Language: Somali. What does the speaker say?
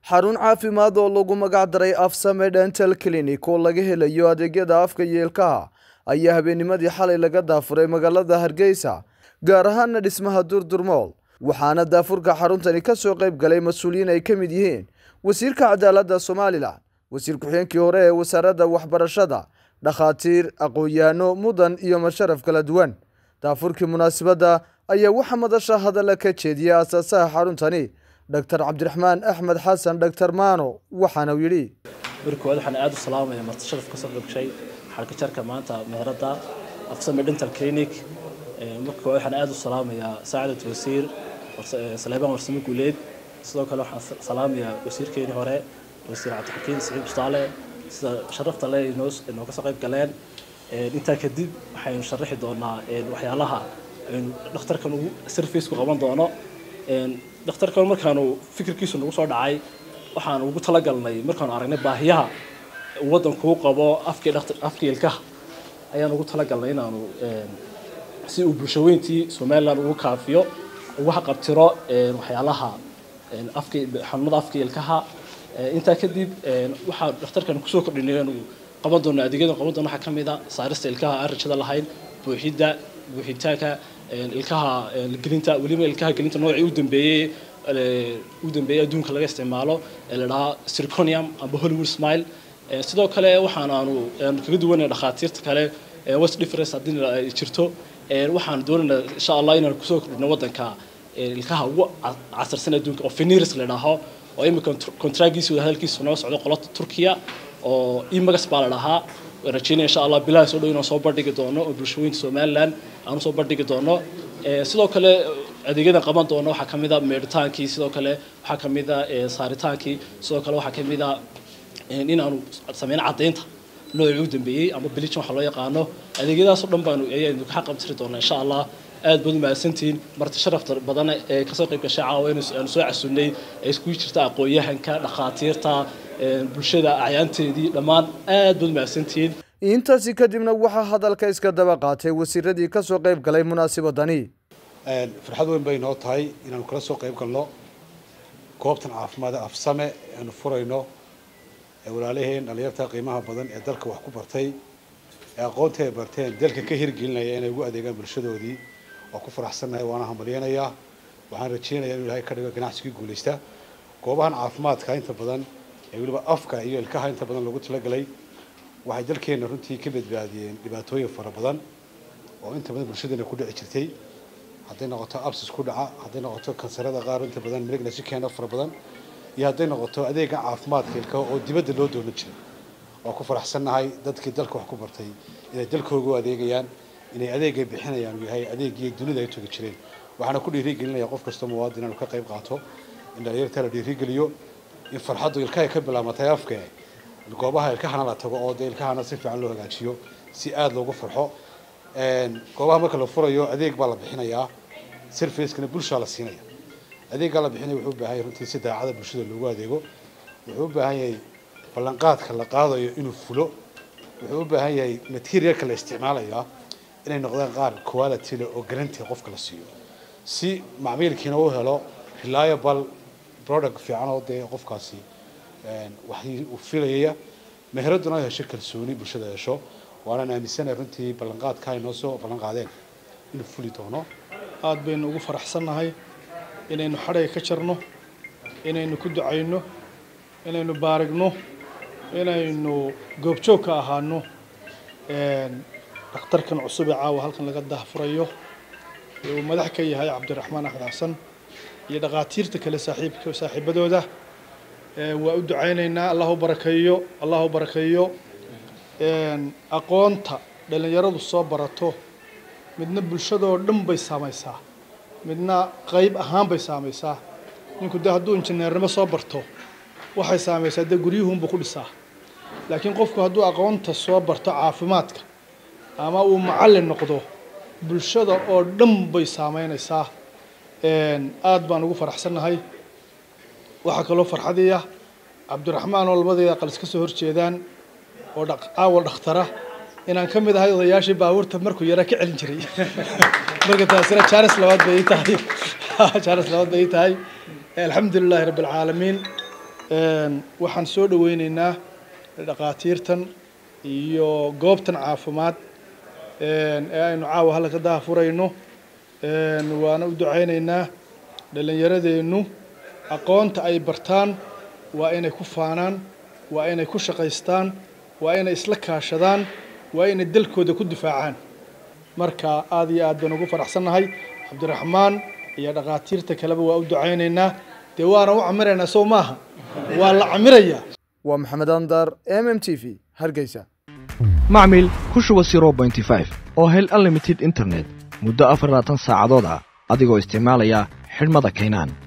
xarun caafimaad oo lagu magac daray afsame dental clinic oo laga helayo adeegyada afka iyo ilkaha ayaa habeennimadii xalay laga daafuray magaalada hargeysa gaar ahaana dhismaha durdurmool waxaana daafurka xaruntani ka soo qayb galay mas-uuliyiin ay ka mid yihiin wasiirka cadaaladda somalilan wasiir ku-xigeenkii hore ee wasaaradda waxbarashada dhakhaatiir aqoon-yahano mudan iyo masharaf kala duwan daafurkii munaasabadda ayaa waxaa madasha hadalla ka jeediyay aasaasaha xaruntani dr cabdiraxmaan axmed xasan dr maano waxaana uu yidhi markoowaad waxaan aada u salaamaya marti sharaf kasoo qabshay xarka jarka maanta meherada afsame dental clinic markoowaad waxaan aada u salaamayaa saacadat wasiir saleebaan warsamo guuleed sidoo kale waxaan salaamayaa wasiirkeenii hore wasiir cabdixakiin siciid bustaale sida sharafta le inooga soo qayb galeen intaa kadib waxaynu sharaxi doonaa waxyaalaha aynu dhakhtarkan ugu sarfaceku qaban doono dhakhtarkan markaanu fikirkiisu nagu soo dhacay waxaan ugu talagalnay markaanu aragnay baahiyaha waddankuu qabo afkii afkii ilkaha ayaan ugu talagalnay inaanu si uu bulshaweyntii somaliland ugu kaafiyo ugu haqabtiro waxyaalaha afki xanuunada afkii ilkaha intaa kadib waxaa dhakhtarkan kusoo kordhinay inuu qaban doono adeegyadan qaban doono waxaa ka mid a saarista ilkaha aan rajada lahayn buuxidda buuxitaanka ilkaha gelinta weliba ilkaha gelinta noocii u dambeeyey u dambeeyey adduunka laga isticmaalo ee la dhahaa zirconium amba hollywood smile sidoo kale waxaan aanu kaga duwanay dhakhaatiirta kale west difference haddii ay jirto waxaan doonaynaa insha allah inaan kusoo kordhino waddanka ilkaha ugu casarsan adduunka oo feniris la dhaho oo imika kontraagiisa hadalkiisa noo socdo qolata turkiya oo imagas baa la dhahaa rajeynaya insha allah bilaha soo dhow inaan soo bandhigi doono oo bulshooyinka somaliland aan usoo bandhigi doono sidoo kale adeegyadan qaban doono waxaa kamid a meedhitaankii sidoo kale waxaa kamid a saaritaankii sidoo kale waxaa kamid a inaanu sameyno caddaynta noocii u dambeeyey ama bilijin waxa loo yaqaano adeegyadaasoo dhan baanu ayaynu ka qabtiri doonaa insha allah aad baad u mahadsantihiin marti sharafta badan ee kasoo qayb gashay caawa aanu soo casunnay ee iskugu jirta aqoon-yahanka dhakhaatiirta bulshada acyaanteedii dhammaan aad baad u mahadsantihiin intaasi kadibna waxaa hadalka iska daba qaatay wasiiradii ka soo qayb galay munaasabadani farxad weyn bay noo tahay inaanu kala soo qayb galno goobtan caafimaad afsame aanu furayno walaalaheen dhalinyarta qiimaha badan ee dalka wax ku bartay ee aqoontii ay barteen dalka ka hirgelinaya inay ugu adeegaan bulshadoodii waa ku faraxsannahay waana hambalyanayaa waxaan rajeynayaa inuu ilahay ka dhigo ganacsigii guulaysta goobahan caafimaadka inta badan ee weliba afka iyo ilkaha inta badan loogu talagalay waxay dalkeenna runtii ka badbaadiyeen dhibaatooyin fara badan oo inta badan bulshadeena ku dhici jirtay hadday noqoto absis ku dhaca hadday noqoto kansarada qaar inta badan malignancy keena fara badan iyo hadday noqoto adeega caafimaadka ilkaha oo dibadda loo doonan jiray waa ku faraxsannahay dadkii dalka wax ku bartay inay dalkooga u adeegayaan inay adeegay bixinayaan uu yahay adeegii dunida ay togi jireen waxaana ku dhiirigelinaya qof kastoo muwaadin inuu ka qayb qaato in dhalinyarta la dhiirigeliyo in farxaddu ilkahay ka bilaamatay afka goobaha ilkahana la tago oo dee ilkahana si fiican loo hagaajiyo si aada loogu farxo goobaha marka la furayo adeeg baa la bixinayaa servicekana bulshaa la siinaya adeeggaa la bixinaya wuxuu u baahan yahay runtii si daacada bulshada loogu adeego wuxuu u baahan yahay ballanqaadka la qaadayo inuu fulo wuxuu u baahan yahay materialka la isticmaalaya inay noqdaan qaar quality leh oo garanti qofka la siiyo si macmiilkiina u helo reliable product fiican oo dee qofkaasi wax uu filayaya meheraduna ay hesho kalsooni bulshada hesho waanaan aaminsanahay runtii ballanqaadka ay noo soo ballan qaadeen inuu fuli doono aada baynu ugu faraxsannahay inaynu xadhayga ka jarno inaynu ku ducayno inaynu baarigno inaynu goobjoog ka ahaano dhakhtarkan cusub ee caawa halkan laga dahfurayo ee uu madax ka yahay cabdiraxmaan axmed xasan iyo dhakhaatiirta kale saaxiibka saaxiibadooda waa u ducaynaynaa allahu barakeeyo allahu barakeeyo aqoonta dhallinyaradu soo barato midna bulshadoo dhan bay saamaysaa midna qayb ahaan bay saamaysaa ninku dee hadduu injineernimo soo barto waxay saamaysaa dee guryuhunbuu ku dhisaa laakiin qofku hadduu aqoonta soo barto caafimaadka ama uu macallin noqdo bulshada oo dhan bay saameynaysaa aada baan ugu faraxsannahay waxaa kaloo farxadiya cabdiraxmaan oo labadeeda aqal iska soo horjeedaan oo caawa dhakhtara inaan ka mid ahay odayaashii baabuurta markuu yaraa ka celin jiray marka taasina jaanis labaad bay ii tahay jaanis labaad bay ii tahay alxamdu lilaahi rabbi alcaalamiin waxaan soo dhaweyneynaa dhakhaatiirtan iyo goobtan caafimaad ee aynu caawa halka ka daahfurayno waana u ducayneynaa dhallinyaradeennu aqoonta ay bartaan waa inay ku faanaan waa inay ku shaqaystaan waa inay isla kaashadaan waa inay dalkooda ku difaacaan marka aada iyo aad baan ugu faraxsannahay cabdiraxmaan iyo dhakhaatiirta kaleba waa u ducayneynaa dee waana u camiraynaa sow maaha waa la camirayaa waa maxamed andar m m t v hargeysa macmil ku shuba zero bointy five oo hel unlimited internet muddo afar labaatan saacadood ah adigoo isticmaalaya xidhmada kaynaan